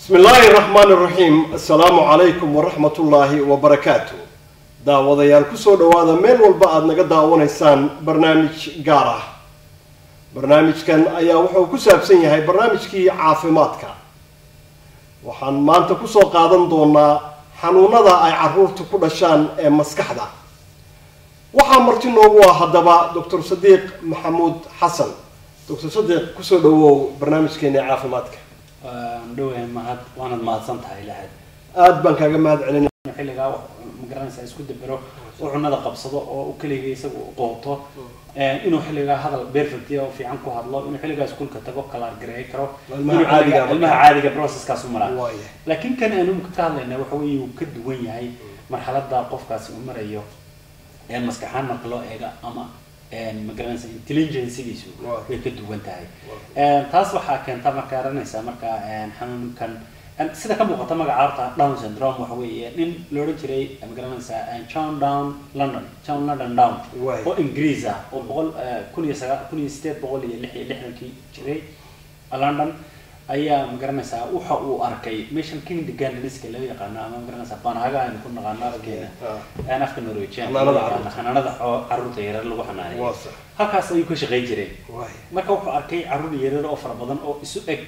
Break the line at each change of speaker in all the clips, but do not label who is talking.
bismi illaahi raxmaan iraxiim assalaamu calaykum waraxmat ullaahi wabarakaatu daawadayaal kusoo dhawaada meel walba aada naga daawanaysaan barnaamij gaar ah barnaamijkan ayaa wuxuu ku saabsan yahay barnaamijkii caafimaadka waxaan maanta kusoo qaadan doonaa xanuunada ay caruurta ku dhashaan ee maskaxda waxaa marti noogu ah haddaba doctor sadiiq maxamuud xasan doctor sadiiq kusoo dhawow barnaamijkeena caafimaadka
dhawahay mahad waanad mahadsan tahay lahayd
aada baan kaaga mahad celinay
xilligaa magaranaysa isku dabero oo cunada qabsado oo u keliga isaga qooto inuu xilligaa hadal perfect oo fiican ku hadlo inuu xilligaa iskuulka tago kala gareey karo
Ilmaha
inuu xilligaa-
caadiga marka.
ilmaha caadiga processkaas u maraa
waaya
laakiin kan aanu ka hadlayna waxa weeye uu ka duwan yahay marxalada qofkaasi uu marayo ee maskaxaan marka loo eega ama magaranaysa intelligencegiisu
Waa.
way ka duwan tahay Een, taas waxaa keenta marka aranaysa marka een, xanuunkan een, sida ka muuqata magaca horta down syndrome waxa weeye nin la odhan jiray magaranaysa een, john down london john london down
Waay.
oo ingiriis ah oo boqol eh, kun iyo sagaa kun iyo sideed boqol iyo lix iyo lixdankii jiray london ayaa magaranaysaa waxa uu arkay meeshan king degandiska laga yaqaano ama magaranaysaa banhaga aynu ku naqaano afkeena
Ah.
aan afka norwegian
Xanaanada carruurta.
xanaanada oo carruurta yaryar lagu xanaaneeyo
waa sax
halkaas ayuu ka shaqayn jiray
waaya
marka wuxuu arkay carruur yaryar oo fara badan oo isu eg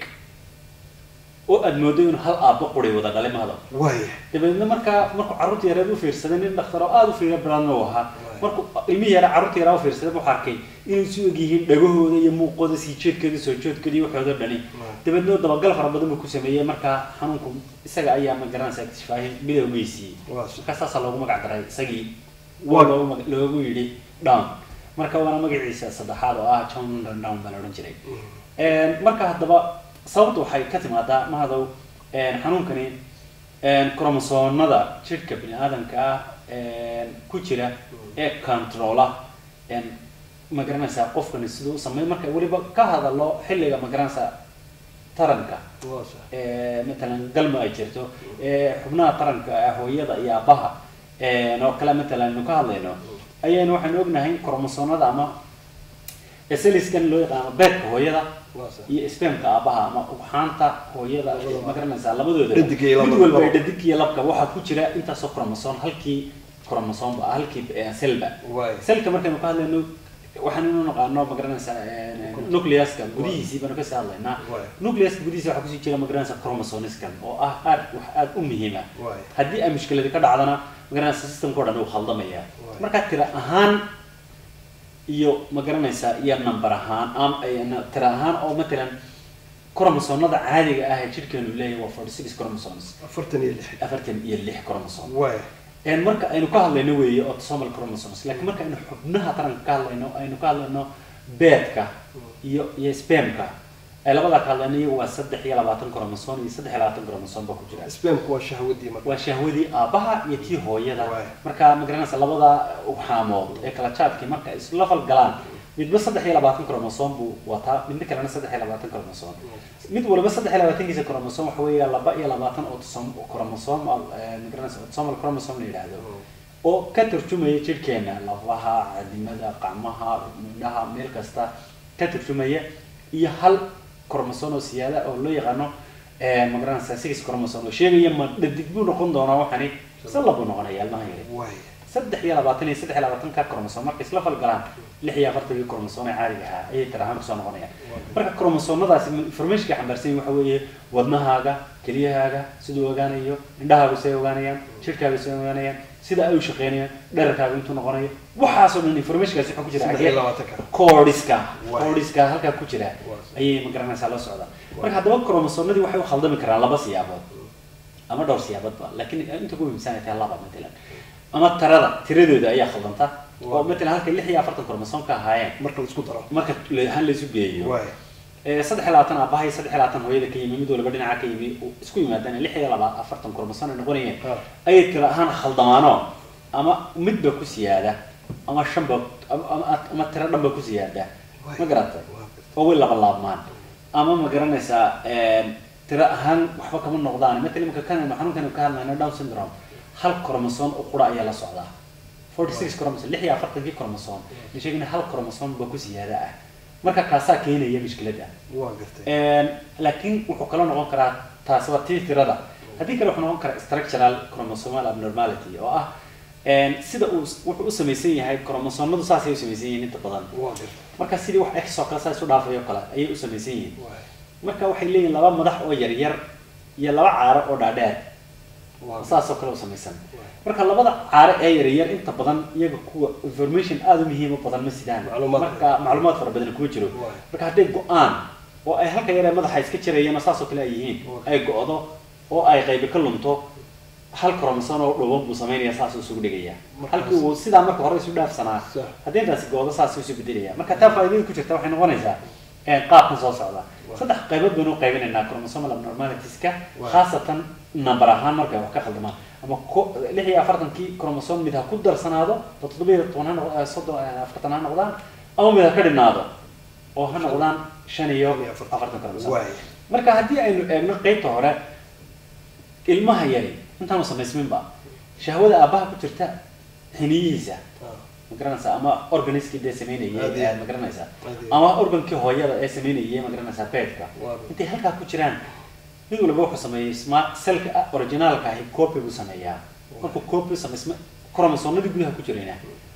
oo aad moodo inuu hal aabbo quray wada dhalay mahado
waaya
dabeedna markaa markuu carruurta yareed u fiirsaday nin dhakhtar oo aada u fiiro badanna uu ahaa markuu ilmihii yara carruurta yaraa u fiirsaday wuxuu arkay inay isu eg yihiin dhagahooda iyo muuqooda sii jeedkooda soo jeedkooda iyo waxooda dhani dabeedna dabagal fara badan buu ku sameeyey markaa xanuunku isaga ayaa ma garanaysa iktifaahin midowgeysiiyey
waa sax
markaa saasaa loogu magac daray isagii
Waa-
oo loogu mag- loogu yidhi down marka waana magaciisa saddexaad oo ah john London down baa la odhan jiray Een, marka haddaba sababta waxay ka timaadaa mahadow een, xanuunkani een, kromosoomada jidhka bini aadamka ah een, ku jira ee controla een, ma garanaysaa qofkani siduu u sameey marka weliba ka hadalo xilliga ma garanaysaa taranka
waa sax
ee, matalan galmo ay jirto ee, xubnaha taranka ah hooyada iyo aabaha een, oo kale matalan aynu ka hadlayno ayaynu waxaynu ognahay kromosoomada ama seliskan loo yaqaano beedka hooyada
waa sax
iyo spermka aabaha ama ugxaanta hooyada ma garanaysaa labadooda
Dhadig iyo lab-
mid walba
labo.
dhadig iyo labka waxaa ku jira intaasoo kromosoom halkii kromosoomba ah halkii eh, selba
waaya
selka markaynu ka hadlayno waxaan inu naqaano ma garanaysaa eh, nucleuska gudihiisii baanu kasii hadlaynaa
Waay.
nucleuska gudihiisa waxaa kusii jira ma garanaysaa chromosomiskan oo ah aad wax aad u muhiima
waaya
haddii ay mushkiladi ka dhacdana ma garanaysaa systemka o dhan uu khaldamaya
Waay.
markaa tira ahaan iyo ma garanaysaa iyo number ahaan am ay- na- tira ahaan oo matalan kromosoomada caadiga ah ee jidhkeenu leeyahay waa forty six chromosomes
afartan iyo lix
afartan iyo lix chromosome
waaya
een marka aynu ka hadlayno weeye autosomal chromosomes laakiin marka aynu xubnaha taranka ka hadlayno aynu ka hadlayno beedka iyo iyo spermka ay labadaa ka hadlayno iyagu waa saddex iyo labaatan chromosome iyo saddex iyo labaatan chromosome ba ku jira
spamku waa shahwadii marka
waa shahwadii aabaha iyo tii hooyada
Waay.
marka ma garanaysa labada ugxaamood ee kala jaadkii marka isla falgalaan midba saddex iyo labaatan chromosome buu wataa midna kalena saddex iyo labaatan chromosome mid waliba saddex iyo labaatankiisa chromosome waxa weeya laba iyo labaatan autosom- chromosome eh, ma garanaysa autosomal chromosome la yidhaahdo oo ka tarjumaya jidhkeena lafaha cadimada qacmaha midhaha meel kasta ka tarjumaya iyo hal chromosome oo siyaada oo loo yaqaano eh, ma garanaysa six chromosome oo sheegaya ma dhadig buu noqon doonaa waxani se labuu noqonaya ilmaha yari
waaya
saddex iyo labaatan iyo saddex iyo labaatanka chromosome markay isla falgalaan lix iyo afartankii chromosome ee caadiga ahaa ayay tir ahaan kusoo noqonayaan marka chromosoomadaasi informationka xambaarsan yihin waxa weeye wadnahaaga keliyahaaga siduu ogaanayo indhahaagu say ogaanayaan jidhkaaga say ogaanayaan sida ay u shaqeynayaan dherarkaaga intuu noqonayo waxaasoo dhan informationkaasi waxaa ku jira
saddex iyo
xagee
labaatanka
koodhiska
Waay.
koodhiska halkaa ku jira ayay ma garanaysaa la socdaan marka haddaba chromosoomadii waxay u khaldami karaan laba siyaabood ama dhowr siyaaboodba laakiin inta ku muhiimsan ay tahay laba matalan ama tarada tiradooda ayaa khaldanta oo matalan halkay lix iyo afartan chromosome ka ahaayeen
marka la isku daro
marka le- ahaan la isu geeyo
waaya
ee saddex iyo labaatan aabaha iyo saddex iyo labaatan hooyada ka yimi mid waliba dhinaca ka yimi uu isku yimaadaan lix iyo laba afartan chromosome ay noqonayeen
Ha.
ayay tira ahaan khaldamaano ama midba ku siyaada ama shanba ama, ama, ama tiro dhanba ku siyaada ma garatay
Waa
oo way laba laabmaan ama ma garanaysaa een, tiro ahaan waxba kama noqdaan matalan imika kan xanuunkan ka hadlayno down syndrome hal chromosome oo qura ayaa la socdaa forty six chromosome lix iyo afartankii chromosome la sheegina hal chromosome ba ku siyaada ah marka kaasaa keenaya mushkiladda
waa gartay
Een, laakiin wuxuu kaloo noqon karaa taasi waa tii tirada haddii kale wuxuu noqon karaa structural chromosomal abnormality oo ah een, sida uu wuxuu u samaysan yahay chromosomadu saasay u samaysan yihiin inta badan
waa gartay
marka sidii wax x oo kale saa isu dhaafayo kale ayay u samaysan yihiin
waay
marka waxay leeyihiin laba madax oo yaryar iyo laba caaro oo dhaadheer
waa
saasoo kale u samaysan
Waay.
marka labada caaro ee yaryar inta badan iyaga kuwa information aada u muhiim u badan ma sidaan
Macluumaad.
marka macluumaad fara badan kuma jiro
Waay.
marka hadday go-aan oo ay halka yar ee madaxa iska jirayeen oo saasoo kale ay yihiin
Waay.
ay go-do oo ay qaybi ka lunto hal kromosoon oo dhuuban buu samaynaya saasuu isugu dhigaya
Markaas-
halkii uu sidaa marka hore isu dhaafsanaa
Sax.
haddii intaasi go-do saasuu isu bedelaya marka taa faa'iidada ku jirta waxay noqonaysaa ee, qaabkan soo socda saddex qaybood baynu u qaybinaynaa chromosomal abnormalitiska
Waay.
khaasatan number ahaan markay wax ka khaldamaan ama ko- lix iyo afartankii chromosome mid ha ku darsanaado oo toddoba iyo toban ha noq- eh, soddon eh, afartan ha noqdaan ama mid ha ka dhinaado oo ha noqdaan shan iyo
Shan iyo afartan.
afartan chromosome
Waay.
marka haddii aynu eegno qeybta hore ilmaha yari intaanu samaysminba shahwada aabbaha ku jirta xiniyihiisa
Ah,
ma garanaysaa ama organiskii dee sameynayay
Aad iyo
eh,
aad.
ma garanaysaa
Aad iyo
ama organkii hooyada ee sameynayay ma garanaysaa beedka
Waa.
intay halkaa ku jiraan mid walba wuxuu sameeyey sma selka ah, originaalka ahi copy buu sameeyaa markuu copy sameysma chromosomadii gudaha ku jirayna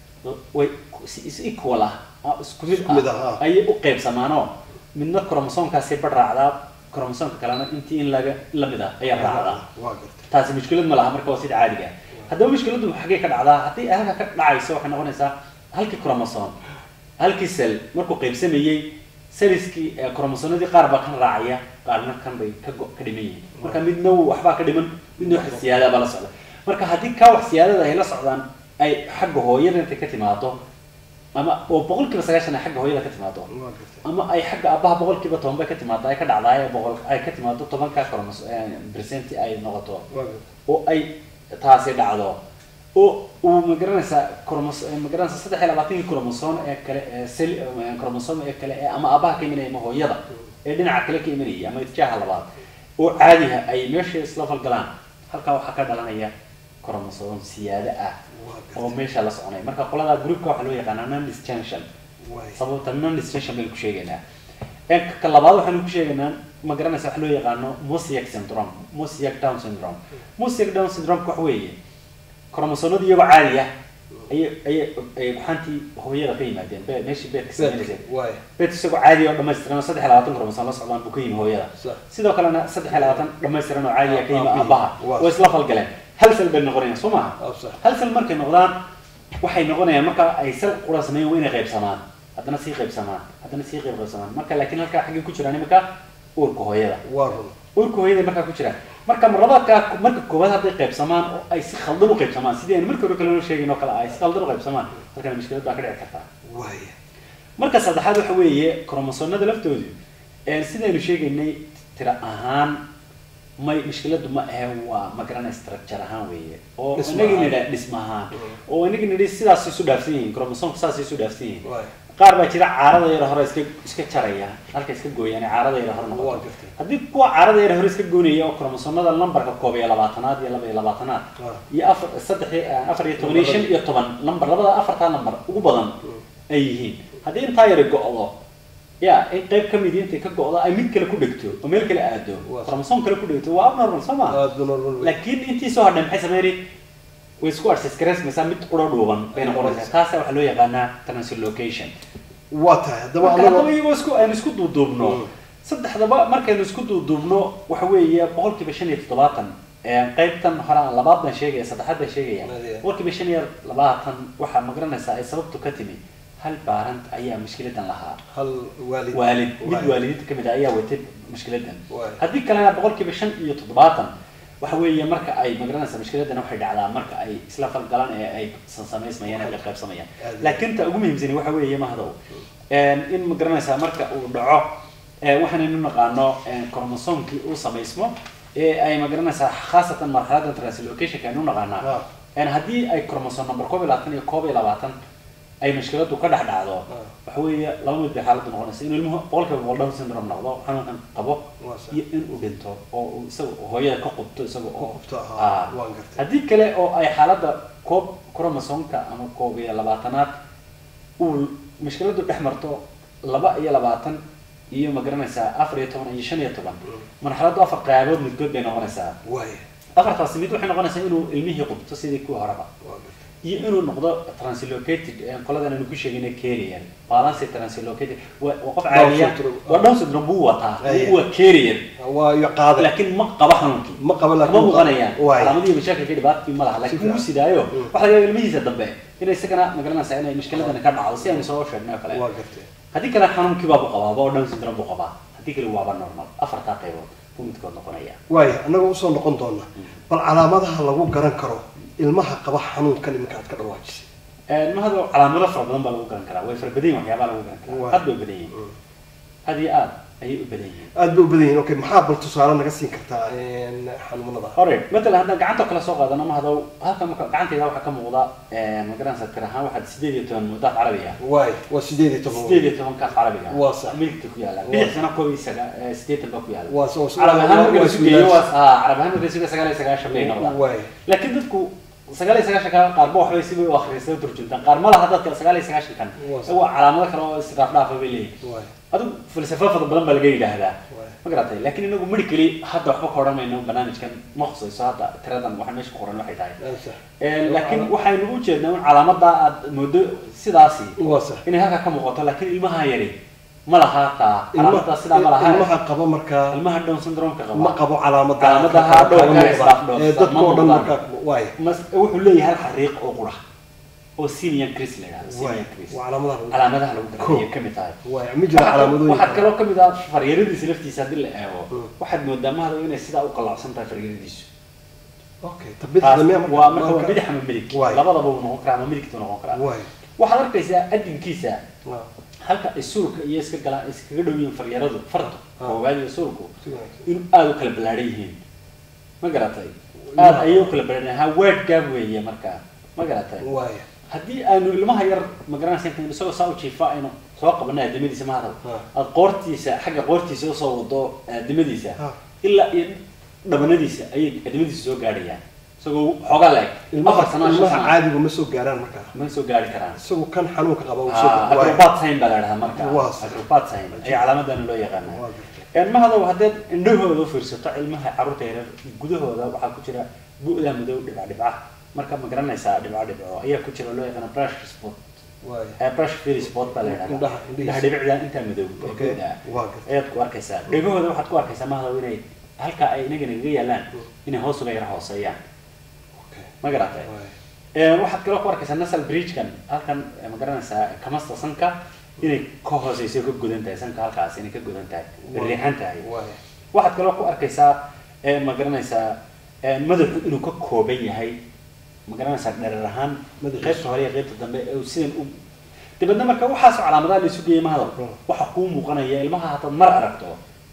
way si is equal ah ah, isku mid
Isku mid ah,
ah
ah.
ayay u qaybsamaanoo midna chromosomkaasi ba raacdaa chromosomka kalena intii in laga lamid ah ayaa raacdaa
waa gartay
taasi mushkilad ma laha marka waa sida caadiga ah haddaba mushkiladu xaggee ka dhacdaa haddii ay halka ka dhacayso waxay noqonaysaa halkii chromosome halkii cell markuu qaybsamayey selliskii eh, chromosomadii qaar baa kan raacaya qaarna kan bay ka go- ka dhiman yihiin marka midna wuu waxbaa ka dhiman midna wax siyaada baa la socda marka haddii kaa wax siyaadada ay la socdaan ay xagga hooyada intay ka timaado ama oo boqolkiiba sagaashan ay xagga hooyada ka timaado
waa gartay
ama ay xagga aabbaha boqolkiiba toban bay ka timaado ay ka dhacdaay boqol ay ka timaado tobanka chromos percent ay noqoto
waa gartay
oo ay taasi dhacdo oo uu magaranaysaa chromos magaranaysaa saddex iyo labaatankii chromosome ee kale ee sel chromosome ee kale ee ama aabaha ka imanaya ama hooyada ee dhinaca kale ka imanaya ama itjaaha labaad oo caadiha ay meesha isla falgalaan halkaa waxaa ka dhalanaya chromosome siyaada ah
waa
oo
gartay
meesha la soconaya marka qolada groupka waxaa loo yaqaanaa non disjunction
waay
sababta non distinction baynu ku sheegaynaa ee ka labaad waxaanu ku sheegaynaa ma garanaysa wax loo yaqaano mosaic syndrome mosaic down syndrome mosaic down syndrome wax weeye kromosomadu iyagoo caadi ah ayay ayay ay gaxantii hooyada ka yimaadeen be meeshii beedka sameynaysa
waay
beed isagoo caadi oo dhammaystiran oo saddex iyo labaatan kromosom la socdaan buu ka yimi hooyada
Sax.
sidoo kalena saddex iyo labaatan dhammaystiran oo caadi ah ka yimi
Ah, ah,
aabaha
waa.
oo isla falgaleen hal sel bay noqonayaan soo maaha
Ah, sax.
hal sel markay noqdaan waxay noqonayaan marka ay sel qura sameeyaan waa inay qaybsamaan haddana sii qaybsamaan haddana sii qayb qaybsamaan marka laakiin halkaa xaggay ku jiraan iminka uurka hooyada
waa run
uurka hooyada markaa ku jiraan marka marlabaadkaa marka koowaad hadday qaybsamaan oo ay si khaldan u qaybsamaan sidii aynu markii hore kale noo sheegin oo kale ay si khaldan u qaybsamaan halkana mushkilad baa ka dhici kartaa
waay
marka saddexaad waxa weeye kromosomada laftoodu ee sidaynu sheegaynay tira ahaan may mushkiladu ma ahe waa magarana structure ahaan weeye oo
Dhismo
inagii
ahaan.
nidha dhisma ahaan oo inagii nidhi sidaas isu dhaafsan yihiin kromosomka saas isu dhaafsan yihiin
waay
qaar baa jira caarada yar hore iska iska jaraya halka iska gooyaan ee caarada yar hore
Waa
noqoto
gartay.
haddii kuwa caarada yar hore iska goynaya oo kromosomada lambarka koob iyo labaatanaad iyo laba iyo labaatanaad
Ah.
iyo afar saddex iyo- afar iyo toban iyo shan iyo toban lambar labada afartaa lambar ugu badan ay yihiin haddii intaa yari go-do ya in qayb ka midi intay ka go-do ay mid kale ku dhegto oo meel kale aado
Waa.
kromosom kale ku dhegto waa abnormal soo ma
aad buu normal wey
laakiin intii soo hadhay maxay sameyni way isku adsiskaraysmaysaa mid qura dhuuban bay noqonaysaa taasa waxaa loo yaqaanaa translocation
waa tahay haddaba
marka haddaba
anagoo
iyagoo isku aynu isku duuduubno
Mm.
saddexdaba markaynu isku duuduubno waxa weeye boqolkiiba shan iyo toddobaatan ee qaybtan hore aan labaad baan sheegaya saddexaad baan sheegaya
Nadie.
boqolkiiba shan iyo labaatan waxaa magaranaysaa ay sababtu ka timi hal baarant ayaa mushkiladan lahaa
hal waalid
waalid mid
Waay.
waalidiinta kamid ah ayaa watay mushkiladan
Waay.
haddii kalena boqolkiiba shan iyo toddobaatan waxa weeye marka ay magaranaysa mushkiladan waxay dhacdaa marka ay isla falgalaan ee ay samaysmayaan ee qaybsamayaan
Aad iyo
laakiin ta ugu muhiimsani waxa weeye mahdow in magaranaysaa marka uu dhaco ee waxaanaynu naqaano chromosomkii uu samaysmo ee ay magaranaysaa khaasatan marxaladda translocationka aynu naqaanaa
Ah.
een haddii ay chromosome number koob iyo labaatan iyo koob iyo labaatan ay mushkiladu ka dhex dhacdo waxa weeye laba mid bay xaaladdu noqonaysa inuu ilmuhu boqolkiiba boqol down syndrome noqdo xanuunkan qabo
Waa sax.
iyo in uu dhinto oo uu isaga hooyada ka qubto isaga oo
qubto, aha,
Ah.
waan gartay.
haddii kale oo ay xaaladda koob chromosomka ama koob iyo labaatanaad uu mushkiladu dhex marto laba iyo labaatan iyo ma garanaysaa afar iyo toban iyo shan iyo toban marxaladdu afar qaybood midkood bay noqonaysaa
waaya
afartaasi mid waxay noqonaysaa inuu ilmihii qubto sidii kuwa horeba
waa gartay
iyo inuu noqdo translocated ee qoladan aanu ku sheegayna carrier balance translocated waa waa qof caadiya
syndrome.
waa down syndrome buu wataa
Aye.
waa carrier
waa iyo qaada
laakiin ma qaba xanuunkii
ma qaba
kama
laakiin
muuqanayaan
waaya
calaamadii mashaakilkii dhibaatkii ma laha laakiin
Si
wuu
fiican.
sidaayo
Mm.
waxa laga yaaba ilmihiisa dambe inay isagana magaranaysaa inay mushkiladani ka dhacdo si aynu soo sheegnay oo kale
waa gartay
haddii kale xanuunkii baa buu qabaaba oo down syndrome buu qabaa haddii kale waaba normal afartaa qaybood buu midkood noqonaya
waaya annaga usoo noqon doona bal calaamadaha lagu garan karo ilmaha qaba xanuunkan iminka aad ka dhawaajisay
mahado calaamado fara badan baa lagu garan karaa way fara badan yihin waxyaabaa lagu garan karaa
Waa.
aad bay u badan yihiin aad iyo aad ayay u badan yihiin
aad bay u badan yihiin okay maxaa bal tusaale naga siin kartaa een, xanuunada
hore matalan haddaan gacanta kale soo qaadano mahado halkan marka gacantayda waxaa ka muuqda magaranaysa tir ahaan waxaad sideed iyo toban mudaaf carabi ah
waay waa sideed iyo toban
sideed iyo toban kaaf carabiga
Waa sax.
midigta ku yaala
Waa.
bidixsana koob iyo saga sideetan baa ku yaala
waa soo
carab ahaan marka la sugeeyo
waa
waa ah carab ahaan marka la sugeeyo sagaal iyo sagaashan bay noqdaan
waay
laakiin dadku sagaal iyo sagaashan kan qaarba waxbay si bay u akhriyay u turjuntaan qaar ma laha dadka sagaal iyo sagaashan kan
Waa
waa calaamado kale oo israaf dhaafa bay leeyihin
waay
adigu falsafo fara badan baa laga yidhaahdaa
waay
ma garatay laakiin inagu medically hadda waxba ka odhan mayno barnaamijkan ma khusayso hadda tiradan waxaan meesha ku qoran waxay tahay
waa sax
Eh, laakiin waxaynu u jeednaa in calaamada aad moodo sidaasi
waa sax
inay halkaa ka muuqato laakiin ilmaha yari ma laha taa calaamadaas sidaa ma laha
ilmaha qaba markaa
ilmaha down syndrome-ka
ma
qaba
qabo calaamada
Calaamadaha
kaaga
dhowrka
muuqda.
isdhaaf dhoofsan,
ee dadka
ma
oo dhan
muuqdaan.
markaa waay
mas wuxuu leeyahay hal xariiq oo qura oo senior chris la yidhahdo
waay
senior chris
waa calaamadaha lagu-
calaamadaha lagu
Cool.
garanayay ka mid tahay
waay ma jira calaamadooyin
waxaad kaloo kamid ah faryaradiisa laftiisa haddii la eego
Mm.
waxaad moodaa mahado inay sidaa u qalacsan tahay faryaradiisu
okay
Taas
tabidixda miya marka
waa marka waa
marka-
bidix ama midig
Waay.
labadaba uu noqon karaa ama midigtu noqon karaa
waay
waxaad arkaysaa adinkiisa
waa
halka ay suurka iyo iska galaan iskaga dhow yihiin faryaradu fartu
Ah.
koowaad iyo suurku
si wanaagsan
inuu aada u kala ballaaran yihiin ma garatay aada ayay u kala ballaaran ha word gaab weeye marka ma garatay
waay
haddii aanu ilmaha yar magaranaysa intaan isagoo saa u jiifa aynu soo qabana aadamadiisa mahadal
Ah.
aad qoortiisa xagga qoortiisa usoo wado aadamadiisa
Ah.
ilaa iyo dhabanadiisa ayay aadamadiisa soo gaadhayaan isagoo xoogaa la eg
ilmaha
afar sano shan
ilmaha
sano
caadigu ma soo gaaraan markaa
ma soo gaari karaan
isagu kan xanuunka qaba uu soo
Ah,
waay
acrobat sign baa la dhahaa marka
Waa sax.
acrobat sign ayaa calaamadana loo yaqaanaa
waa gartay
ilmahadow haddaad indhahooda u fiirsato ilmaha carruurta yaryar gudahooda waxaa ku jira bu'da madow dhibca dhibca marka ma garanaysaa dhibco dhibco ayaa ku jira loo yaqaana brush spot
waay
eh, brush free spot baa la yidhahdaa
Indhaha- indhihiisa.
indhaha dhibicda intaa madow ee
Okay.
guud ah
waa gartay
ayaad ku arkaysaa dhegahooda waxaad ku arkaysaa mahadow inay halka ay inaga nagaga yaalaan inay hoos uga yara hooseeyaan
okay
ma garatay
waay
Eh, waxaad kaloo ku arkaysaa nasal bridgekan halkan eh, ma garanaysaa kamasta sanka inay ka hooseyso ka godan tahay sanka halkaas inay ka godan tahay riixan tahay
waay
waxaad kaloo ku arkaysaa eh, ma garanaysaa eh, madaxu inuu ka kooban yahay ma garanaysaa dherer ahaan
Madaxiisa.
qaybta hore iyo qaybta dambe ee uu sidan u dibadna marka waxaas calaamadaha la isu geeyay mahadal
Mm.
waxa kuu muuqanaya ilmaha hataad mar aragto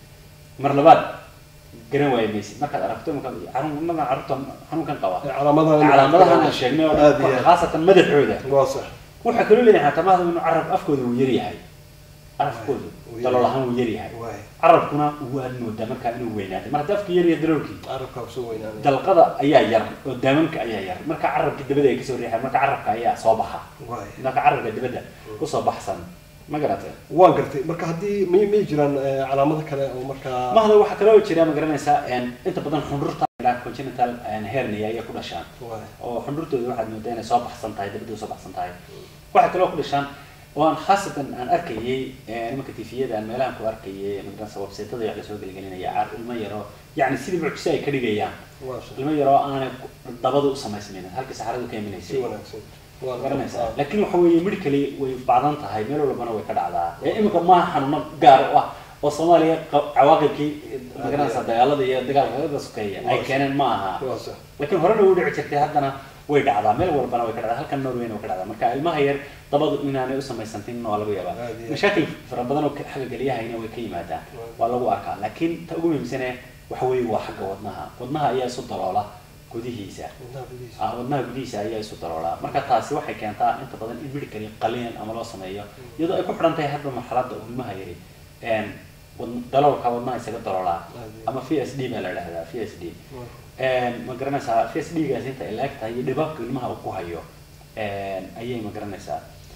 mar labaad garan waayo maysid markaad aragto markaad xanuun markaan carruurta xanuunkan qaba
calaamadaha
calaamadahan aan sheegnay oo
aad iyo
dhan
aad
khaasatan madaxooda
waa sax
waxaa kaloo leeyahay xataa mahadal inuu carab afkooda uu yaryahay carabkooda
Wuu yaryahay.
dalool ahaan wuu yaryahay
waay
carabkuna waad moodaa markaa inuu weynaaday mar haddii afka yarya daloolkii
carabkaa usoo weynaanaya
dalqada ayaa yar oo daamanka ayaa yar marka carabka dibadda ay kasoo riixaan marka carabka ayaa soo baxa
waay
marka carabka dibadda usoo baxsan ma garatay
waan gartay marka haddii may may jiraan eh, calaamado kale oo markaa
mahada waxaa kaloo jira ma garanaysaa een, inta badan xundurta ilaa congenital een, hernia ayay ku dhashaan
waay
oo xundurtooda waxaad moodaa inay soo baxsan tahay dibadda usoo baxsan tahay waxaa kaloo ku dhashaan oo aan khaasatan aan arkayay eh, nimanka tifiyada aan meelahan ku arkayay magaranaysa websaytada wax lasoo gelgelinaya caar ilmo yaro yacni sidii mucjise ay ka dhigayaan
waa sax
ilmo yaroo aanay dabada u samaysmaynin halkii saxaradu ka
si
iminaysay
wanaagsan waa
garanaysaa laakiin waxa weeye medically way bacdan tahay meel walbana way ka dhacdaa ee imika maaha xanuuno gaar u ah oo soomaaliya qa- cawaaqibkii magaranaysaa dagaalada iyo dagaalka sokeeya ay keeneen ma aha
waa sax
laakiin horena u dhici jirtay haddana way dhacdaa meel walbana way ka dhacdaa halkan norwayna way ka dhacdaa marka ilmaha yar dabadu inaanay u samaysantin waa laga yaabaa
Aad iyo aad.
mashaakil fara badan oo ka- xagga gelyahayna way ka yimaadaan waa lagu arkaa laakiin ta ugu muhiimsane waxa weeye waa xagga wadnaha wadnaha ayaa isu daloola gudihiisa
wadnaha gudihiisa
ah wadnaha gudihiisa ayaa isu daroolaa marka taasi waxay keentaa inta badan in medically qaliin ama loo sameeyo iyadoo ay ku xidhan tahay hadba marxaladda uu ilmaha yari een, wad- daloolka wadnaha isaga daroolaa ama v s d baa la dhahdaa v s d
Waa-
ma garanaysaa v s d gaas inta ay laag tahay iyo dhibaabka ilmaha uu ku hayo een, ayay ma garanaysaa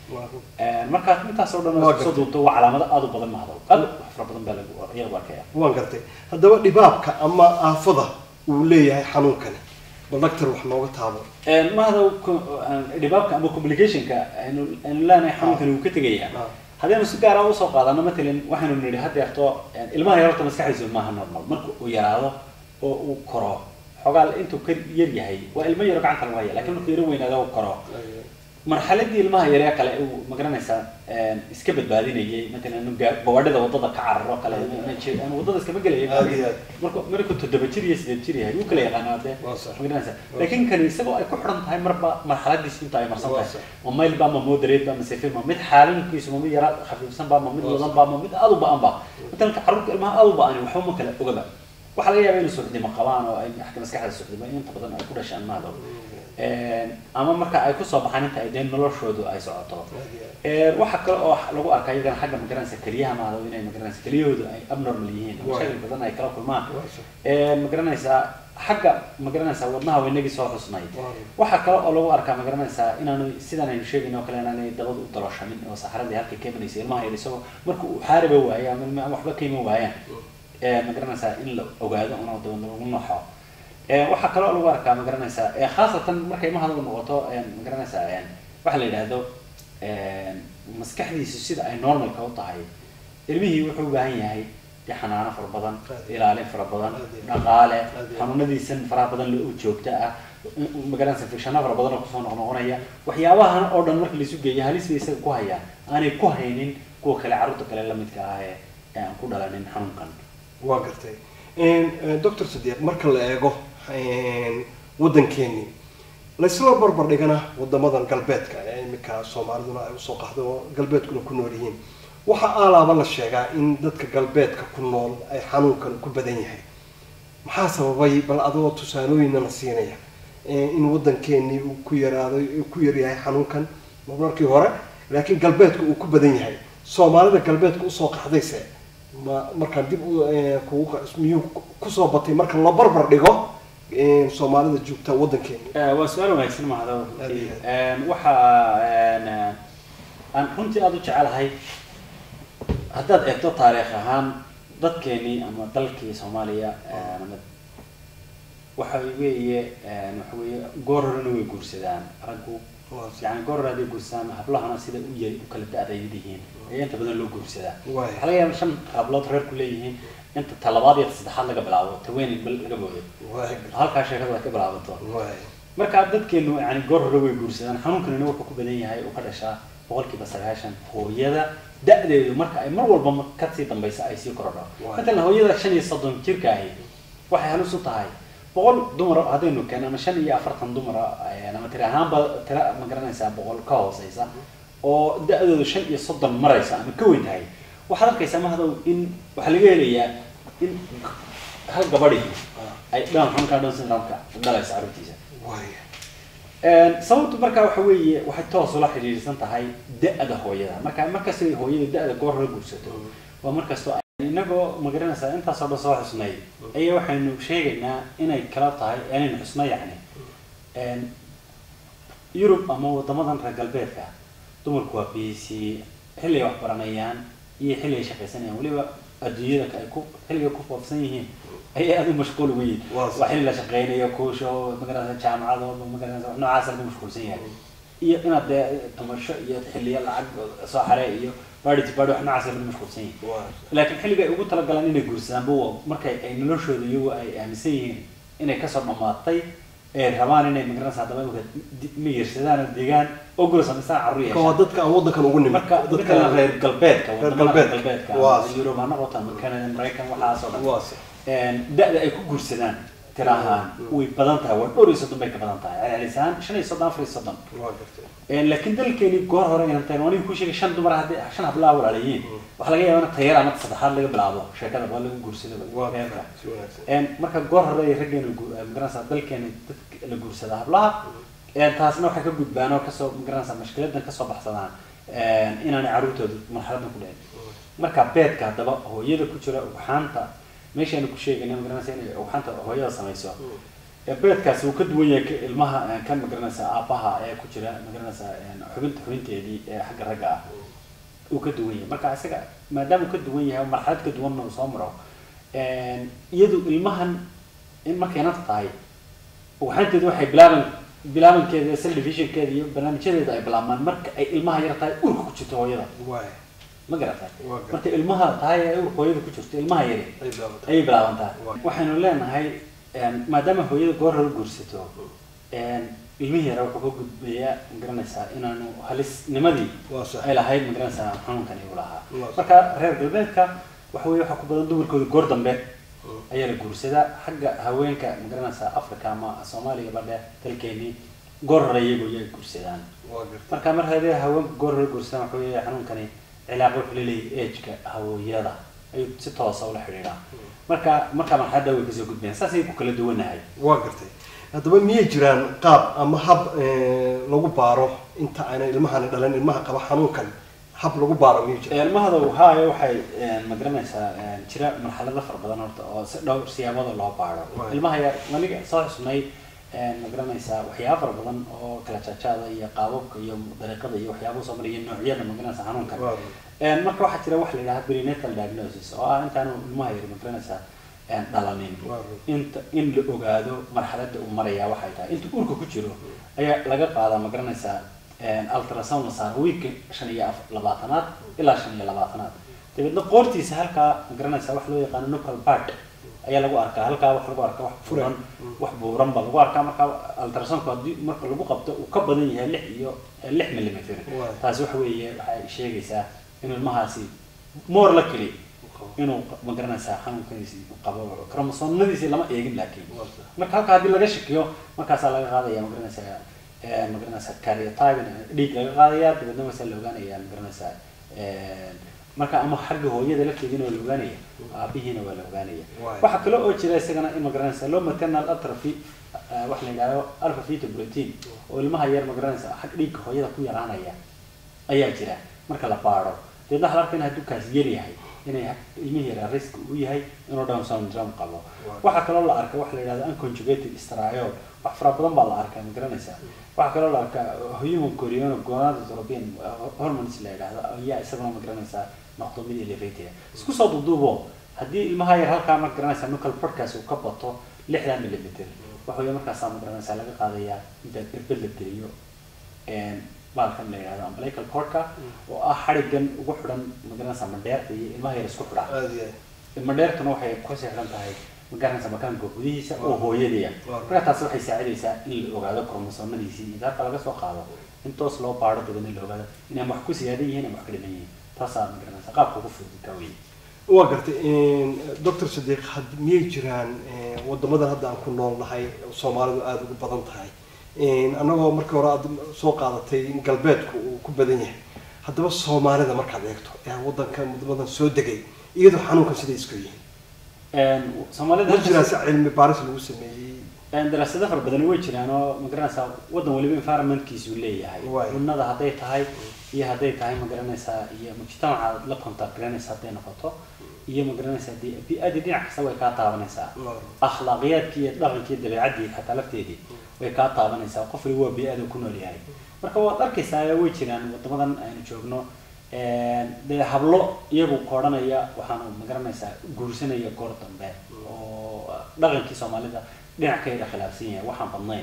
markaa intaas oo dhan
Waa
oo soo
gartay.
duubto waa calaamado aad u badan mahado aad u fara badan baa lagu ayaa lagu arkaya
waan gartay haddaba dhibaabka ama aafada uu leeyahay xanuunkani bal doctor wax nooga taabo
mahada dhibaabka ama complicationka aynu aynu leenahay xanuunkani wuu ka tegayaa
Ah.
haddaynu si gaara usoo qaadano matalan waxaynu nidhi haddeerto ilmaha yarta maskaxdiisu maaha normal marka uu yaraado oo uu koro xogaa intuu ka yar yahay waa ilmo yaro gacanta lagu haya lakin markuu yaro weynaado uu koro marxaladii ilmaha yaree kale uu magaranaysaa iska badbaadinayay matalan inu gaa- gawaadhida wadada ka cararo kale ina jir- aan wadada iskama gelaya
Aad iyo aad.
marku markuu toddoba jir iyo sideed jir yahay wuu kala yaqaanaa dee
Waa sax.
magaranaysaa laakiin kani isagoo ay ku xidhan tahay marba marxaladiisi inta ay marsan
Waa
tahay
sax.
ma mayl ba ma moderate ba ma safe ma mid xaalinkiisu ma mid yara khafiifsan ba ma mid
Waa
wadan
sax.
ba ma mid aad u ba-an ba matalanka carruurta ilmaha aad u ba-ani waxba ma kala ogaba waxaa laga yaabaa inay suuxdimo qabaan oo ay xagga maskaxda suuxdimo inta badan ay ku dhashaan maado ama marka ay kusoo baxaan inta ay dee noloshoodu ay socoto Ee, waxaa kale oo lagu arkaa iyagana xagga magaranaysa keliyaha maado inay magaranaysa keliyahoodu ay abnormal yihiin
Waa.
mashakil badan ay kala kulmaan
Waa sax.
Ee, magaranaysaa xagga magaranaysaa wadnaha waynagii soo xusnay
Waa.
waxaa kale oo lagu arkaa magaranaysaa inaanu sidan aynu sheegayno oo kale inaanay dabada u daloshamin oo saxaradii halkay ka imanaysa ilmaha yar isagoo marka uu xaariba waayo ama ilma- ama waxba ka iman waayaan ee, magaranaysaa in la ogaado una dabadna lagu noxo Ee, waxaa kale oo lagu arkaa magaranaysaa ee, khaasatan markay ilmaha noqoto ee, magaranaysaa ee, waxa la yidhaahdo ee, maskaxdiisu sida ay normalka u tahay ilmihii wuxuu u baahan yahay dee xanaano fara badan
Aad.
ilaalin fara badan
Aad.
dhaqaale
Aad.
xanuunadiisan faraha badan loo joogto ah magaranaysa fikshano fara badan oo kusoo noqnoqonaya waxyaabahan oo dhan marka laisu geeyo halis bay isaga ku hayaan aanay ku haynin kuwa kale carruurta kale lamidka ah ee ee aan ku dhalanin xanuunkan
waa gartay doctor sadiiq marka la eego waddankeeni laysla barbar dhigana wadamadan galbeedka ee iminka soomaaliduna ay usoo qaxdo oo galbeedkuna ku nool yihiin waxaa aalaaba la sheegaa in dadka galbeedka ku nool ay xanuunkan ku badan yahay maxaa sababay bal adoo tusaalooyina la siinaya in waddankeenii uu ku yaraaday uu ku yaryahay xanuunkan markii hore laakiin galbeedka uu ku badan yahay soomaalida galbeedka usoo qaxdayse ma markaan dib u eh, kugu qa- miyuu kusoo batay marka la barbar dhigo eh, soomaalida joogta waddankeeni
waa su-aal wanaagsan mahado
Aad iyo
waxa aan runtii aada u jecelahay haddaad eegto taariikh ahaan dadkeenii ama dalkii soomaaliya ama waxa weeye waxa weeye goor horena way guursadaan raggu yani goor hore hadday guursadaan hablahana sida u yari u kala da-dayd yihiin ayaa inta badan loo guursadaa
Waay.
waxaa laga yaaba shan hablood reerku leeyihiin inta talabaad iyo ta saddexaad laga bilaabo taweenin bal laga boodo
Waay.
halkaa sheekada ay ka bilaabato
Waay.
marka dadkeenu yani goor hore way guursadaan xanuunkanina wuxuu ku badan yahay uu ka dhashaa boqolkiiba sagaashan hooyada da-deedu marka ay mar walba ma- kasii dambaysa ay sii korodho
Waay.
matalan hooyada shan iyo soddon jirka ahi waxay halis u tahay boqol dumar haddaynu keeno ama shan iyo afartan dumara ama tiri ahaanba tira ma garanaysaa boqol ka hooseysa oo da-doodu shan iyo soddon maraysa ama ka weyn tahay waxaad arkaysaa mahdow in waxaa laga helayaa in hal gabadhi ay dhan xunka dhan syndrome-ka dhalaysa carruurtiisa
Waay.
sababtu markaa waxa weeye waxay toos ula xidhiidhsan tahay da-da hooyada marka markastay hooyada da-da goor hore guursato waa markastoo ay- inagoo magaranaysaa intaasoo dhan soo xusnay ayaa waxaynu sheegaynaa inay kala tahay inaynu xusno yacni yurub ama wadamadan reer galbeedka dumarku waa busy xilli ay wax baranayaan iyo xilli ay shaqaysanayaan weliba adduunyada ay ku xilliga ku foofsan yihiin ayay aada u mashquul uga yihin
Waa
waa xilli la shaqeynayo kuusho magaranaysa jaamacado magaranaysa wax noocaas lagu mashquulsan yahay iyo inaad dee tumasho iyo xilliyo lacag soo xare iyo baadhi baadhi wax noocaas lagu mashquulsan yahay
Waay.
laakiin xilliga ay ugu talagalaan inay guursadaan bu markay ay noloshooda iyagu ay aaminsan yihiin inay kasoo dhamaatay ee rabaan inay magaranaysa haddaba imika di- miyirsadaan oo degaan oo guri samaystaan carruur
Marka waa
yeeshaan
dadka aan waddankan ugu nimid
marka dadka reer galbeedka
reer
wadamada reer
galbeedka.
galbeedka
Waa.
ama yurub ha noqoto ama canada maraykan waxaasoo dhan
waa sax.
da-da ay ku guursadaan tira ahaan way badan tahay waa dhowr iyo soddon bay ka badan tahay celcelis ahaan shan iyo soddon afar iyo soddon
waa gartay
laakiin dalkeeni goor hore inaan tahay anigu ku sheegay shan dumar haddii shan hablaa walaalayiin waxaa laga yaabaa in tayar ama saddexaad laga bilaabo sheekada waa lagu guursado
waa
reerka
si wanaagsan
Een, marka goor hore ay raggeenu magaranaysa dalkeeni dadka la guursada hablaha een, taasna waxay ka gudbaan oo kasoo magaranaysa mashkiladan kasoo baxsadaan een, inaanay carruurtooda marxaladan ku dhicin marka beedka haddaba hooyada ku jira ugxaanta meeshaanu ku sheegayna magaranaysa inay ugxaanta hooyada samayso ee beedkaasi uu ka duwan yahay ka- ilmaha eh, kan magaranaysaa aabbaha ee ku jira magaranaysaa eh, xubinta xubinteedii ee xagga ragga ah uu ka duwan yahay marka isaga maadaama uu ka duwan yahay oo marxalad ka duwanna uu soo maro iyadu ilmahan in markay nafta tahay waxaanteedu waxay bilaaban bilaabankeeda cell divisionkeeda iyo barnaamijyadeeda ay bilaabmaan marka ay ilmaha yar tahay urka ku jirto hooyada
waay
ma garatay
Waa garan.
marka ilmaha tahay ee urka hooyada ku jirto ilmaha yari
ay bilaabatay
ayay bilaabantaa
Waa.
waxaynu leenahay een, maadaama hooyada goor hore guursato een, ilmihii yara wuxuu ka gudbayaa magaranaysaa inaanu halisnimadii
waa sax
ay lahayd magaranaysaa xanuunkan igu lahaa
Waa sax.
marka reer galbeedka waxa weye waxaa ku badan dumarkooda goor dambe ayaa la guursadaa xagga haweenka magaranaysaa africa ama soomaaliya badhe dalkeenii goor hore iyagu yay guursadaan
waa gartay
marka mar hadee haweenka goor hore guursadaan waxa weeye xanuunkani cilaaqo wuxuu leeyahay ageka hawooyada ayuu si toosa ula xidhiidhaa marka markaa marxaladda way kasoo gudbayaan saasay ku kala duwanahay
waa gartay haddaba miyay jiraan qaab ama hab eh, lagu baaro inta aanay ilmahani dhalan ilmaha qaba xanuunkan hab lagu baaro miyay jiraan
ilmahada haayo waxay magaranaysaa jira marxalado fara badan horta oo si dhowr siyaabada loo baaro
Right.
ilmaha yar maniga soo xusnay magaranaysaa waxyaaba fara badan oo kala jaajaada iyo qaababka iyo dariiqada iyo waxyaaba soo maraya noocyada magaranaysa xanuunkan
Waa
Een, marka waxaa jira wax la yidhaha prenatal diagnosis oo ah intaanu ilmaha yar magaranaysaa een, dhalanin
Waa
inta in la ogaado marxaladda uu maraya waxay tahay inta urka ku jiro ayaa laga qaadaa magaranaysaa een, ultrasound la saaro wiilka shan iyo af- labaatanaad ilaa shan iyo labaatanaad dabeedna qoortiisa halkaa magaranaysaa wax loo yaqaano nucal part ayaa lagu arkaa halkaa wax lagu arkaa wax furan wax buuran ba lagu arkaa marka ultrasoundku haddii marka lagu qabto uu ka badan yahay lix iyo eh, lix millimeter
Waay.
taasi waxa weeye waxay sheegaysaa in ilmahaasi moor la keli inuu ma garanaysaa xanuunkiisi qabo kromosomnadiisi lama eegin laakiin
Waa sax.
marka halka haddii laga shakiyo markaasaa laga qaadaya ma garanaysaa eh, ma garanaysaa karyotypin dhiig laga qaadaya dabeedna wasaa la ogaanaya ma garanaysaa eh, marka ama xagga hooyada lafteedina waa la ogaanaya aabihiina waa la ogaanaya
Waay.
waxaa kale oo jira isagana in ma garanaysaa low maternal atrophy eh, wax la yidhahdo alpha fetoprotein oo ilmaha yar ma garanaysaa xag dhiigga hooyada ku yaraanaya ayaa jira marka la baaro deedna waxaa la arkaa in hadduu kaas yar yahay inay ilmihii yaraa risk u yahay inuu down syndrome qabo waxaa kaloo la arka waxa la yidhahdo unconjugated striol wax fara badan baa la arkaa ma garanaysaa waxaa kaloo la arkaa human chorion gonadotropin hormones la yidhahdo ayaa isaguna ma garanaysaa noqdo mid elevated isku soo duuduubo haddii ilmaha yar halkaa ma garanaysaa nucal portkaas uu ka bato lixdan millimeter waxa weeye markaasaa ma garanaysaa laga qaadayaa inta irbad la geliyo een, baalkan la yidhahdo umbilical cordka oo ah xadhigan ugu xidhan magaranaysaa mandheerta iyo ilmaha yar isku xidha
aada iyo aad
mandheertuna waxay kusii xidhan tahay magaranaysaa makaanka gudihiisa oo hooyadiya
Waaw.
marka taasi waxay saacidaysaa in la ogaado kromosomadiisii inta halka laga soo qaado in toos loo baaro dabeedna la ogaado inay wax ku siyaadan yihiin ama wax ka dhiman yihiin taasaa magaranaysaa qaabka ugu fudud ka weyn
waa gartay doctor sadiiq had miyay jiraan eh, wadamadan hadda aan ku nool nahay oo soomaalidu aada ugu badan tahay annagoo markii hore aad soo qaadatay in galbeedku uu ku badan yahay haddaba soomaalida markaad eegto ee wadanka wadamadan soo degay iyadoo xanuunkan siday isku yihiin
Een, soomaalida
ma jiraa si cilmi baaris lagu sameeyey
Een, daraasado fara badan way jiraan oo magaranaysaa wadan waliba environmentkiisu leeyahay
Waay.
cunnada hadday tahay iyo hadday tahay magaranaysaa iyo mujtamaca la contact garanaysa hadday noqoto iyo magaranaysaa dee bi-adii dhinac kasta way kaa taabanaysaa
Waaw.
akhlaaqiyadkii iyo dhaqankii dabeecadii xataa lafteedii way kaa taabanaysaa qof waliba waa bi-ada ku nool yahay marka waad arkaysaa way jiraan wadamadan aynu joogno een, dee hablo iyagu koodhanaya waxaanu magaranaysaa guursanaya goor dambe oo dhaqankii soomaalida dhinac ka yara khilaafsan yahay waxaan badnayn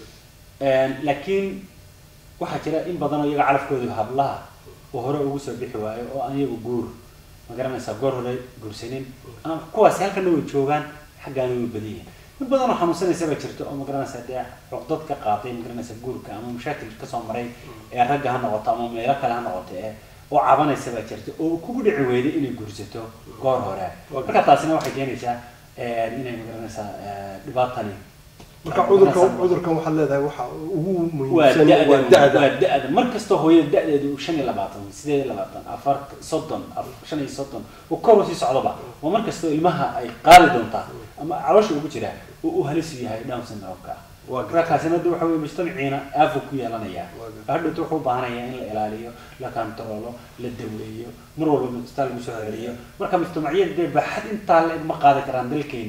Een, laakiin waxaa jira in badan oo iyaga calafkoodu hablaha oo hore ugu soo bixi waayo oo aan iyagu guur magaranaysaa goor hore guursanin ama kuwaasi halkana way joogaan xaggaana way badan yihiin mid badan oo xanuunsanaysa baa jirto oo magaranaysaa dee cuqdad ka qaaday magaranaysaa guurka ama mashaakil kasoo maray ee ragga ha noqoto ama meelo kale ha noqoto ee oo cabanaysa baa jirta oo kugu dhici weyday inay guursato goor hore marka taasina waxay keenaysaa een, inay magaranaysaa ee, dhibaatani
marka cudurkan cudurkan waxaad leedahay waxa ugu
waa
muhiimsan
da-da
waa da-da
waa da-da mar kastoo hooyada da-deedu uu shan iyo labaatan sideed iyo labaatan afar soddon af- shan iyo soddon uu kor usii socdoba waa mar kastoo ilmaha ay qaadi doontaa ama caloosha ugu jira uu u halis u yahay down syndrome-ka
Waa gartay.
markaasina de waxa weye mujtamaciina aafu ku yeelanaya
Waa gartay.
hadhowta wuxuu u baahanaya in la ilaaliyo la kantaroolo la daweeyo mar walba isbitaal lagu soo celiyo marka mujtamacyada dee baaxad intaa la-eg ma qaadi karaan dalkeenii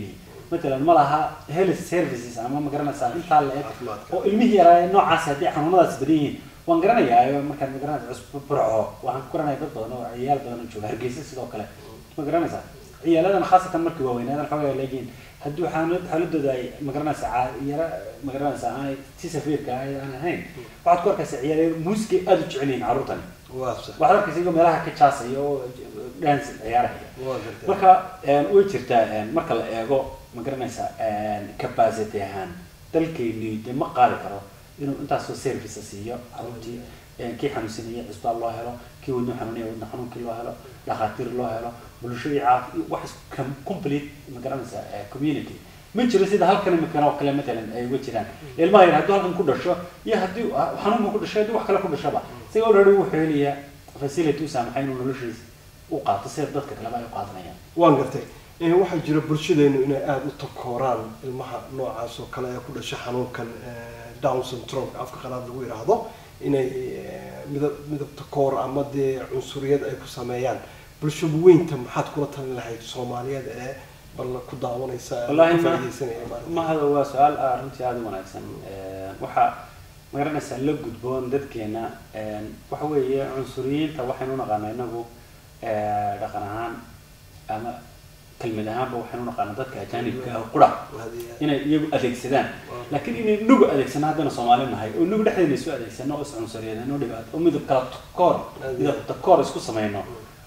matalan ma laha health services ama ma garanaysaa intaa la eg
Caafimaadka.
oo ilmihii yaraa ee noocaas haddii xanuunadaas badan yihiin waan garanayaa markaan ma garanaysa cusbo burco waxaan ku garanaya dad badan oo ciyaal badan oo jooga hargeysa sidoo kale ma garanaysaa ciyaaladan khaasatan markii waaweynaadan xoogaa leegiin haddii xaalad xaaladooda ay ma garanaysaa caa- yara ma garanaysaa aanay si safiirka ay aan ahayn waxaad ku arkaysaa ciyaal muusikay aada u jecel yihiin carruurtani
waa sax
waxaad arkaysa iyagoo meelaha ka jaasaya oo dance ciyaaraya
waa gartay
marka een, way jirtaa een, marka la eego ma garanaysaa een, capacity ahaan dalkeeni dee ma qaadi karo inuu intaasoo service siiyo carruurtii een, kii xanuunsanaya cisbaal loo helo kii wadno xanuunaya wadno xanuunkii loo helo dhakhaatiir loo helo bulshadii caafi wax is- com- complete ma garanaysaa eh, community ma jiro sida halkan imikana oo kale matalan ay uga jiraan ilmaha yar hadduu halkan ku dhasho iyo haddii ah, xanuunka ku dhasho haddii wax kale ku dhashaba isaga already wuxuu helayaa facility u saamaxay inuu noloshiisa u qaato sida dadka kaleba ay u qaadanayaan
waan gartay Eh, waxaa jira bulshadeenu inay aada u takooraan ilmaha noocaas oo kale ee ku dhasha xanuunkan eh, down syndrome afka qalaad lagu yidhaahdo inay eh, midab midab takoor ama dee cunsuriyad ay ku sameeyaan bulsho weynta maxaad kula talin lahayd soomaaliyeed ee bal ku daawanaysa ee
Wallaahi
ka
ma-
faa'iidaysanaya maaragtay?
mahada waa su-aal ah runtii aada u wanaagsan waxaa magaranaysaa la gudboon dadkeena een, waxa weeye cunsuriyiinta waxaynu naqaana inagu eh, dhaqan ahaan ama kelmad ahaanba waxaynu naqaana dadka ajaanibka ah qura
Hadii-
inay iyagu adeegsadaan laakiin inay nugu adeegsano haddana soomaali nahay oo nugu dhexdeena isu adeegsano oo iscunsuriyeedno dhibaato oo midab kala takoor midab takoor isku samayno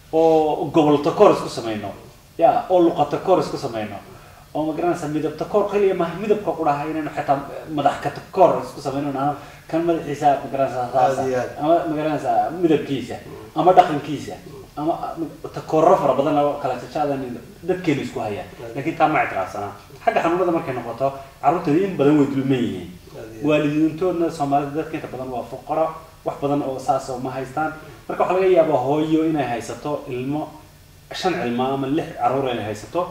oo gobol takoor isku samayno ya oo luqa takoor isku samayno oo ma garanaysa midab takoor kaliya maaha midabka quraha inaynu xitaa madax ka takoor isku samayno ama kan madaxiisa ma garanaysa saasa
Aad iyo aad.
ama ma garanaysa midabkiisa ama dhaqankiisa ama takooro fara badan oo kala jajaadan dadkeenu isku hayaan laakiin taa ma ictiraafsanaa xagga xanuunada markay noqoto carruurtooda in badan way dulman yihiin
Aad iyo aad.
waalidiintoodna soomaalida dadka inta badan waa fuqaro wax badan oo saas oo ma haystaan marka waxaa laga yaabaa hooyo inay haysato ilmo shan cilmo ama lix carruur inay haysato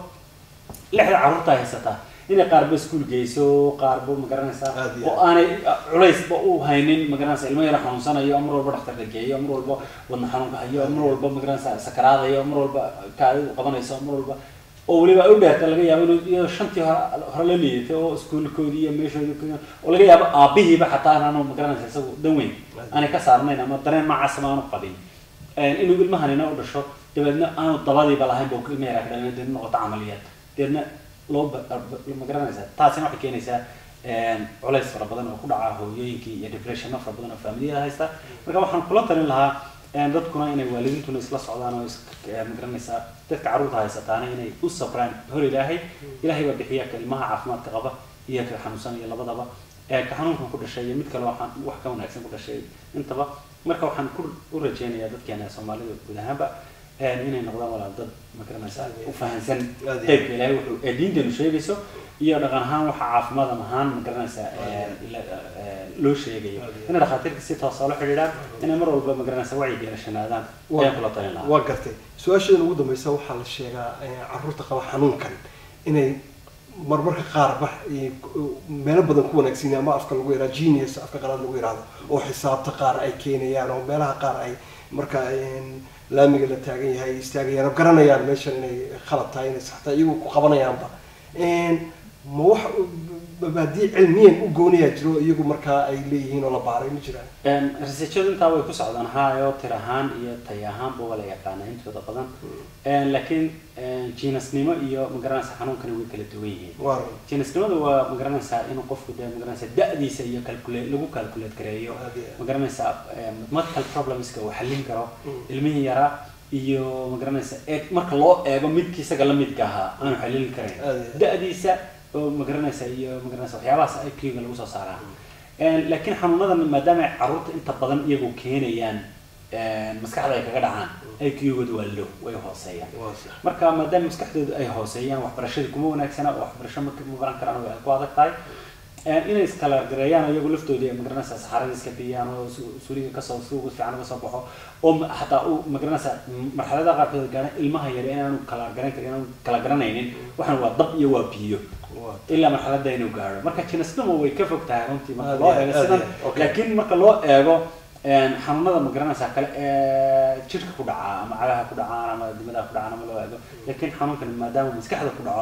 lixda carruurta haysataa inay qaarba iskuul geyso qaarba ma garanaysaa
Aad iyo
oo aanay culaysba u haynin ma garanaysaa ilmo yara xanuunsanayo mar walba dhakhtar la geeyo mar walba wadna xanuunka hayo mar walba ma garanaysaa sakaraadayo mar walba kaadidu qabanayso mar walba oo weliba ay u dheerta laga yaabo inuu iyadoo shantii hore hore la liidatay oo iskuulkoodii iyo meeshoodii ku- oo laga yaabo aabihiiba xataa aanu ma garanaysa isagu dan weyn aanay ka saarnayn ama dareen noocaasama aanu qabin Een, inuu ilmahanina u dhasho dabeedna aanu dabadiiba lahayn buu ilma yaraa ka dhalin deedna noqoto camaliyaad deedna loo ba- ba- ma garanaysaa taasina waxay keenaysaa een, culays fara badan oo ku dhaca hooyooyinkii iyo depressiono fara badan oo familiyada haysta marka waxaan kula talin lahaa een, dadkuna inay waalidiintuna isla socdaan oo is een, ma garanaysaa dadka carruurta haysataana inay u sabraan hor ilaahay ilaahay baa bixiya ka ilmaha caafimaadka qaba iyo ka xanuunsan iyo labadaba ee ka xanuunkan ku dhashay iyo mid kale waxaan wax ka wanaagsan ku dhashay intaba marka waxaan ku u rajeynayaa dadkeena soomaalida guud ahaanba een, inay noqdaan walaal dad ma garanaysaa u fahansan
Aad iyo
qaybka ilaahay wuxuu ee diinteenu sheegayso iyo dhaqan ahaan waxa caafimaad ama ahaan ma garanaysaa een, la- een, loo sheegayo
Aad iyo
inay dhakhaatiirka si toosa ula xidhiidhaan inay mar walba ma garanaysaa wacyiga yeelashanaadaan
Waa-
ayaan kula talin lahaa
waa gartay su-aashadan ugu dambeysa waxaa la sheegaa eh, carruurta qaba xanuunkan inay marmarka qaarba eh, meelo badan ku wanaagsan yihiin ama afka lagu yidhahdo genius afka qalaad lagu yidhahdo oo xisaabta qaar ay keenayaan oo meelaha qaar ay marka eh, laamiga la taagan yahay ay istaagayaan oo garanayaan meeshan inay khalad tahay inay sax tahay iyagu ku qabanayaanba Eh, ma wax mabaadii cilmiyan u gooniyaa jiro iyagu markaa ay leeyihiin oo la baaray ma jiraan
Een, researchadu intaa way ku socdaan hayo tir ahaan iyo tay ahaanba waa la yaqaana intooda badan Een, laakiin een, jiinasnimo iyo magaranaysa xanuunkani way kala duwan yihiin
waa
jiinasnimadu waa magaranaysaa inuu qofku dee magaranaysa da-diisa iyo calculate lagu calculate gareeyo
Aad iyo aad.
magaranaysaa een, mathematical problemska uu xallin karo
Mm.
ilmihii yaraa iyo magaranaysa ee marka loo eego midkii isaga la midka ahaa aanu xallin karayn
Aad iyo aad.
da-diisa oo magaranaysa iyo magaranaysa waxyaabahaas IQ-ga lagu soo saaraa Een, laakiin xanuunadan maadaama ay carruurta inta badan iyagu keenayaan een, maskaxda ay kaga dhacaan IQ-gooda waa low way hooseeyaan
waa sax
marka maadaama maskaxdooda ay hooseeyaan waxbarashadii kuma wanaagsana oo waxbarasho ma ma baran karaan way ku adag tahay Een, inay iskala gareeyaan iyagu laftoodii magaranaysa saxarada iska biyaan oo su- suuliga kasoo suuga fiican uga soo baxo oo ma- xataa uu magaranaysa marxaladaha qaarkood gaana ilmaha yar inaanu kala garan karin inaanu kala garanaynin waxaan waa dab iyo waa biyo
waa
ilaa marxaladda inuu gaaro marka jinisnimo way ka fog tahay runtii marka
Aad
loo
iyo
eego
aad,
sidan
aad iyo, okay.
laakiin marka loo eego een, xanuunada ma garanaysaa kale ee jidhka ku dhaca ama cagaha ku dhacaan ama dimadaha ku dhacaan ama loo eego laakiin xanuunkan maadaama maskaxda ku dhacona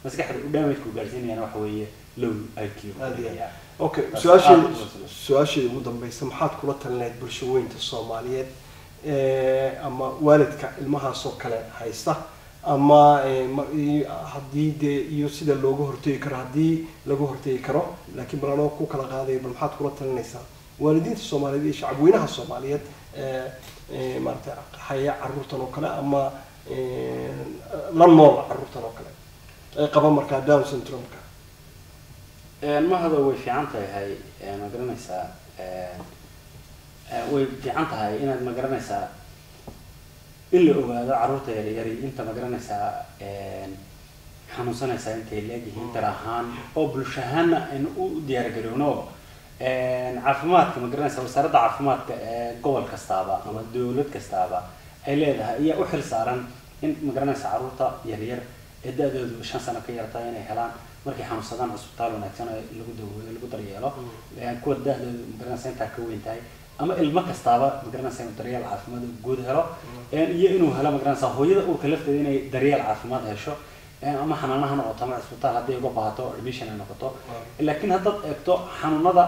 maskaxda u damage-ku gaarsiinayana waxa weeye low IQ
Aad iyo aad.
Yeah.
okay
Taas
su-aasheeda
aad u wanaagsan.
su-aasheeda ugu dambeysa maxaad kula talinayd bulshaweynta soomaaliyeed eh, ama waalidka ilmahaasoo kale haysta ama eh, ma- i- haddii dee iyo sida looga hortegi karo haddii laga hortegi karo laakiin bal anoo ku kala qaadaya bal maxaad kula talinaysaa waalidiinta soomaaliyeed iyo shacabweynaha soomaaliyeed eh, eh, maaragtay haya caruurtan oo kale ama eh, la nool caruurtan oo kale ee qaba markaa down syndrome-ka
mahada way fiican tahay ma garanaysaa way fiican tahay inaad ma garanaysaa in la ogaado carruurta yaryari inta ma garanaysaa xanuunsanaysaa intay leegyihiin dar ahaan oo bulsho ahaanna aynu u diyaargarowno caafimaadka ma garanaysaa wasaaradda caafimaadka ee gobol kastaaba ama dowlad kastaaba ay leedahay ayaa u xil saaran in ma garanaysaa carruurta yaryar ee da-doodu shan sano ka yartahay inay helaan markay xanuunsadaan cusbitaal wanaagsan oo lagu daweeyo lagu daryeelo kuwa da-doodu magaranaysa intaa ka weyn tahay ama ilmo kastaaba magaranaysa inuu daryeel caafimaad oo guud helo iyo inuu helo magaranaysa hooyada uurka lafteeda inay daryeel caafimaad hesho ama xanaanaha noqoto ama cusbitaal hadday uga baahato admission ay noqoto laakiin haddaad eegto xanuunada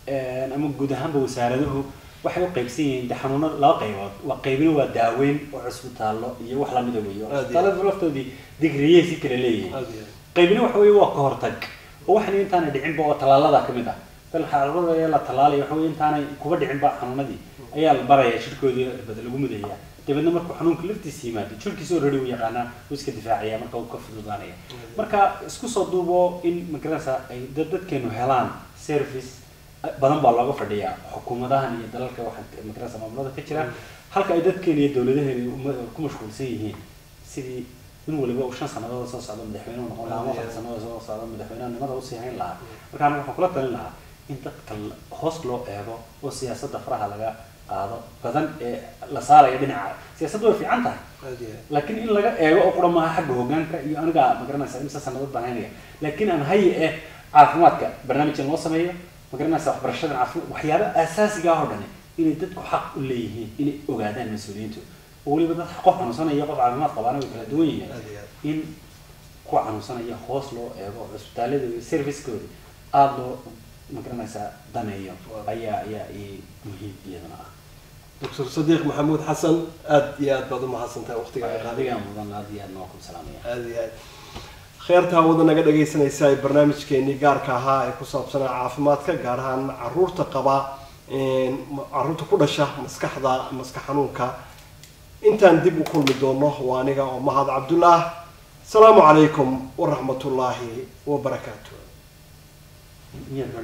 ama guud ahaanba wasaaraduhu waxay u qaybsan yihiin de xanuunada laba qaybood waa qaybina waa daaweyn oo cusbitaallo iyo wax lamida weeyo cusbitaallada laftoodii digriyey si kala leeyihiin qaybina waxa weeye waa ka hortag oo waxan intaanay dhicinba oo tallaalada ka mid ah dal xaarada la tallaalaya waxa weye intaanay kuba dhicinba xanuunadii ayaa la baraya jirkoodii irbada lagu mudaya dabeedna markuu xanuunka laftiisa yimaado jirkiisa already uu yaqaanaa uu iska difaacaya marka uu ka fududaanaya marka isku soo duubo in magaranaysa ay dad dadkeenu helaan service badan baa looga fadhiyaa xukuumadahan iyo dalalka waxaa magaranaysa maamulada ka jira halka ay dadkeena iyo dowladaheena ku mashquulsan yihiin sidii in waliba uu shan sannadood soo socdo madaxweynuhu noqon lahaa ama afar sannadood soo socdo madaxweynenimada usii hayn lahaa marka aniga waxaan kula talin lahaa in dadka hoos loo eego oo siyaasadda faraha laga qaado badan ee la saaraya dhinaca siyaasaddu way fiican tahay laakiin in laga eego oo qura maaha xagga hoggaanka iyo aniga magaranaysa imse sannadood baan haynaya laakiin aan haye eh caafimaadka barnaamijkan loo sameeyo magaranaysa waxbarashada caafimaad waxyaaba asaasiga ah oo dhani inay dadku xaq u leeyihiin inay ogaadaan mas-uuliyiintu oo weliba dad qof xanuunsanaya qof caafimaad qabaana way kala duwan yihiin in kuwa xanuunsanaya hoos loo eego cusbitaalada iyo servicekooda aada loo magaranaysaa daneeyo ayaa ayaa i muhiim iyadana ah
doctor sadiiq maxamuud xasan aada iyo aad baad umahadsantahay waqtiga
adigaa mudan aad iyo aad noo ku salaamaya
aada iyo aad kheerta hawada naga dhagaysanaysa ee barnaamijkeenii gaarka ahaa ee ku saabsanaa caafimaadka gaar ahaan caruurta qaba caruurta ku dhasha maskaxda maskax xanuunka intaan dib u kulmi doono waa aniga oo mahad cabdullah asalaamu calaykum waraxmatullaahi wabarakaatu